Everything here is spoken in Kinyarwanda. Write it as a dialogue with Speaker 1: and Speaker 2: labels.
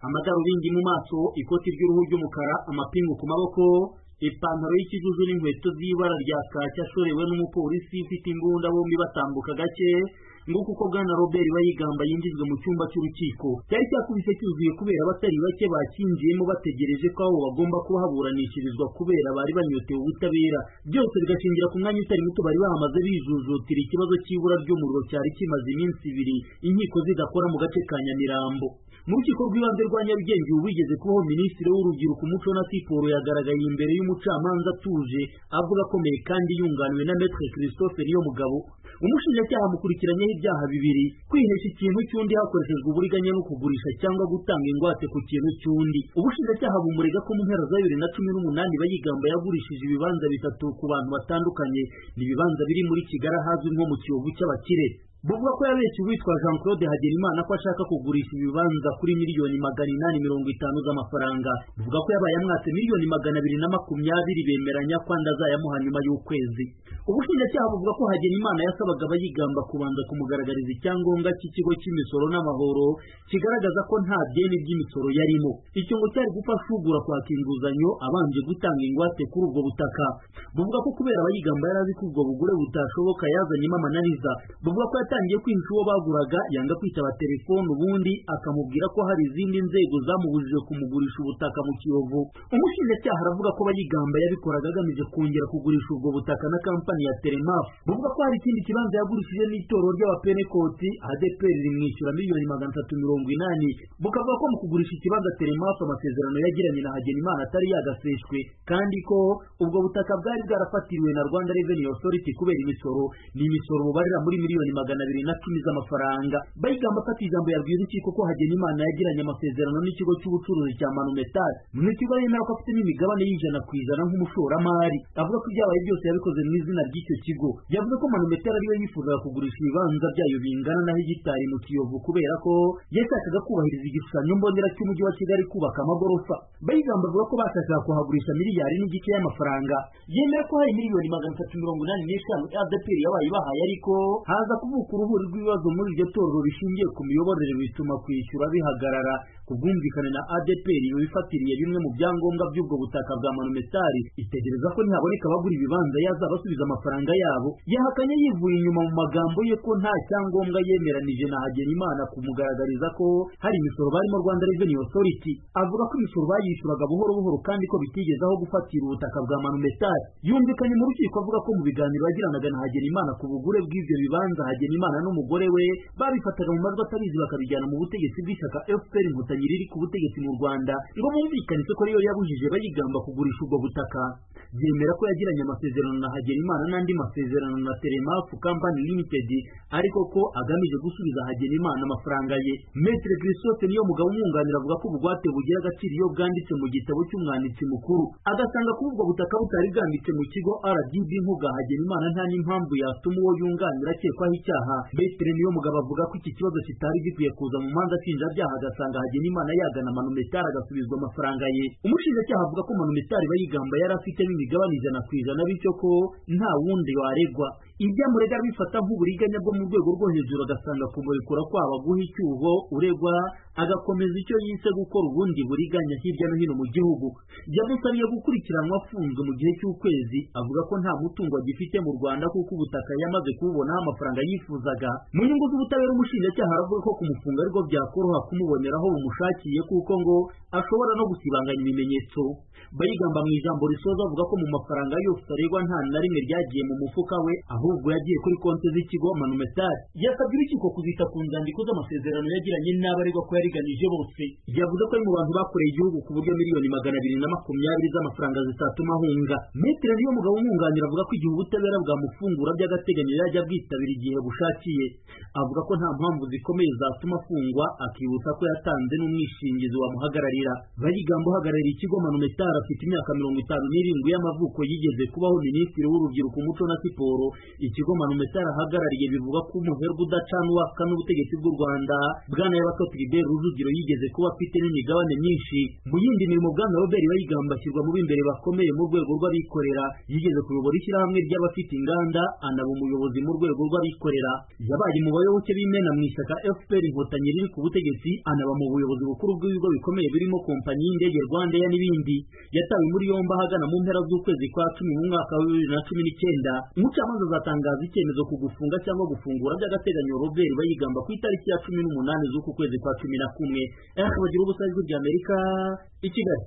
Speaker 1: amadarubindi mu maso ikoti ry'uruhu ry'umukara amapingu ku maboko ipantaro y'ikijuju n'inkweto z'ibara rya kaki ashorewe n'umupolisi ufite imbunda bombi batambuka gake nguko uko bwana robert bayigamba yinjijwe mu cyumba cy'urukiko cyari cyakubise cyuzuye kubera abatari bake bakinjiyemo bategereje ko abo bagomba kuhaburanishirizwa kubera bari banyotewe ubutabera byose bigashingira ku mwanya utari muto bari bahamaze bijujutira ikibazo cy'ibura ry'umuriro cyari kimaze iminsi ibiri inkiko zidakora mu gace ka nyamirambo mu rukiko rw'ibanze rwa nyarugenge ubu wigeze kubaho minisitiri w'urubyiruko umuco na siporo yagaragaye imbere y'umucamanza atuje avuga akomeye kandi yunganiwe na metre christophe niyo mugabo umushinjacyaha amukurikiranyeho ibyaha bibiri kwihesha ikintu cy'undi hakoreshejwe uburiganya no kugurisha cyangwa gutanga ingwate ku kintu cy'undi ubushinjacyaha bumurega ko mu mpera za bibiri na cumi n'umunani bayigamba yagurishije ibibanza bitatu ku bantu batandukanye ni ibibanza biri muri kigali ahazwi nko mu kiyovu cy'abakire buvuga ko yabeshye uwitwa jean claude hagenimana ko ashaka kugurisha ibibanza kuri miliyoni magana inani mirongo itanu z'amafaranga buvuga ko yabaye amwatse miliyoni magana abiri na makumyabiri bemeranya ko andi azayamuha nyuma y'ukwezi ubushinjacyaha buvuga ko hagenimana yasabaga abayigamba kubanza kumugaragariza icyangombwa cy'ikigo cy'imisoro n'amahoro kigaragaza ko nta byeni by'imisoro yarimo icyo ngo cyari gufasha ugura kwaka inguzanyo abanje gutanga ingwate kuri ubwo butaka buvuga ko kubera abayigamba yari azi ko ubwo bugure butashoboka yazanyemo amananiza buvuga ko yatangiye kwinshi uwo baguraga yanga kwitaba telefone ubundi akamubwira ko hari izindi nzego zamubujije kumugurisha ubutaka mu kiyovu umushinjacyaha aravuga ko bayigamba yabikoraga agamije kongera kugurisha ubwo butaka na kampani ya telemaf buvuga ko hari ikindi kibanza yagurishije n'itorero ry'abapenekoti adeperi rimwishyura miliyoni magana atatu mirongo inani bukavuga ko mu kugurisha ikibanza telemaf amasezerano yagiranye na hagenimana atari yagaseshwe kandi ko ubwo butaka bwari bwarafatiriwe na rwanda reveni osoriti kubera imisoro ni imisoro bubarira muri miliyoni magana abiri na cumi z'amafaranga bayigamba afata ijambo yabwiye urukiko ko hagenimana yagiranye amasezerano n'ikigo cy'ubucuruzi cya manumetari mu kigo yemera ko afitemo imigabane y'ijana ku ijana nk'umushoramari avuga ko ibyabaye byose yabikoze mu izina ry'icyo kigo yavuze ko manumetari ariwe yifuzaga kugurisha ibibanza byayo bingana na hegitari mu kiyovu kubera ko yashakaga kubahiriza igishushanyo mbonera cy'umujyi wa kigali kubaka amagorofa bayigamba avuga ko bashakaga kuhagurisha miliyari n'igice y'amafaranga yemera ko hari miliyoni magana atatu mirongo inani n'eshanu adeperi yabaye ibahaye ariko haza kuvuka ku ruhuri rw'ibibazo muri iryo torero bishingiye ku miyoborere bituma kwishyura bihagarara ku bwumvikane na adeperi bifatiriye bimwe mu byangombwa by'ubwo butaka bwa manumetari itegereza ko ntihaboneka abagura ibibanza yazabasubiza amafaranga yabo yahakanye yivuye inyuma mu magambo ye ko nta cyangombwa yemeranije na hagenimana kumugaragariza ko hari imisoro barimo rwanda reveni osoriti avuga ko imisoro bayishyuraga buhoro buhoro kandi ko bitigeze aho gufatira ubutaka bwa manumetari yumvikanye mu rukiko avuga ko mu biganiro yagiranaga na hagenimana ku bugure bw'ibyo bibanza hagenimana imana n'umugore we babifataga mu majwi atabizi bakabijyana mu butegetsi bw'ishyaka fpr inkotanyi riri ku butegetsi mu rwanda ngo bumvikane ko ariyo yabujije bayigamba kugurisha ubwo butaka yemera ko yagiranye amasezerano na hagenimana n'andi masezerano na telemafu kampani limited ariko ko agamije gusubiza hagenimana amafaranga ye metre christophe niyo mugabo umwunganira avuga ko ubugwate bugira agaciro iyo bwanditse mu gitabo cy'umwanditsi mukuru agasanga kuba ubwo butaka butari bwanditse mu kigo rdb nk'ubwa hagenimana nta n'impamvu yatuma uwo yunganira akekwaho icyaha Betere niyo mugabo avuga ko iki kibazo kitari gikwiye kuza mu manza nshinjabyaha agasanga Hagenimana yagana manumetari agasubizwa amafaranga ye umushinjacyaha avuga ko manumetari bayigamba yari afitemo imigabane ijana ku ijana bityo ko nta wundi waregwa ibyamurega bifata nk'uburiganya bwo mu rwego rwo hejuru agasanga kumurekura kwaba guha icyuho uregwa agakomeza icyo yise gukora ubundi buriganya hirya no hino mu gihugu yamusabye gukurikiranwa afunzwe mu gihe cy'ukwezi avuga ko nta mutungo agifite mu rwanda kuko ubutaka yamaze kububonaho amafaranga yifuzaga mu nyungu z'ubutabera umushinjacyaha aravuga ko kumufunga ariko byakoroha kumubonera aho bumushakire kuko ngo ashobora no gusibanganya ibimenyetso bayigamba mu ijambo risoza avuga ko mu mafaranga yose aregwa nta na rimwe ryagiye mu mufuka we ahubwo yagiye kuri konti z'ikigo manumetari yasabye urukiko kuzita ku nzandiko z'amasezerano yagiranye n'abaregwa ko yariganije bose yavuze ko ari mu bantu bakoreye igihugu ku buryo miliyoni magana abiri na makumyabiri z'amafaranga zitatuma ahunga metere niyo mugabo umwunganira avuga ko igihe ubutabera bwamufungura by'agateganyo yajya bwitabira igihe bushakiye avuga ko nta mpamvu zikomeye zatuma afungwa akibutsa ko yatanze n'umwishingizi wamuhagararira bayigamba uhagarariye ikigo manumetari afite imyaka mirongo itanu n'irindwi y'amavuko yigeze kubaho minisitiri w'urubyiruko umuco na siporo ikigo manumetari ahagarariye bivuga ko umuherwe udacanwa n'ubutegetsi bw'u rwanda bwana yabatotiriberu rujugiro yigeze kuba afite n'imigabane myinshi mu yindi mirimo bwana robert bayigamba ashyirwa mu b'imbere bakomeye mu rwego rw'abikorera yigeze kuyobora ishyirahamwe ry'abafite inganda anaba umuyobozi mu rwego rw'abikorera yabaye mu bayoboke b'imena mu ishyaka fpr inkotanyi riri ku butegetsi anaba mu buyobozi bukuru bw'ibigo bikomeye birimo kompanyi y'indege rwanda n'ibindi yatawe muri yombi ahagana mu mpera z'ukwezi kwa cumi mu mwaka wa bibiri na cumi n'icyenda umucamanza azatangaza icyemezo ku gufunga cyangwa gufungura by'agateganyo robert bayigamba ku itariki ya cumi n'umunani z'uku kwezi kwa cumi na kumwe radiyo ubusanzwe bya amerika i kigali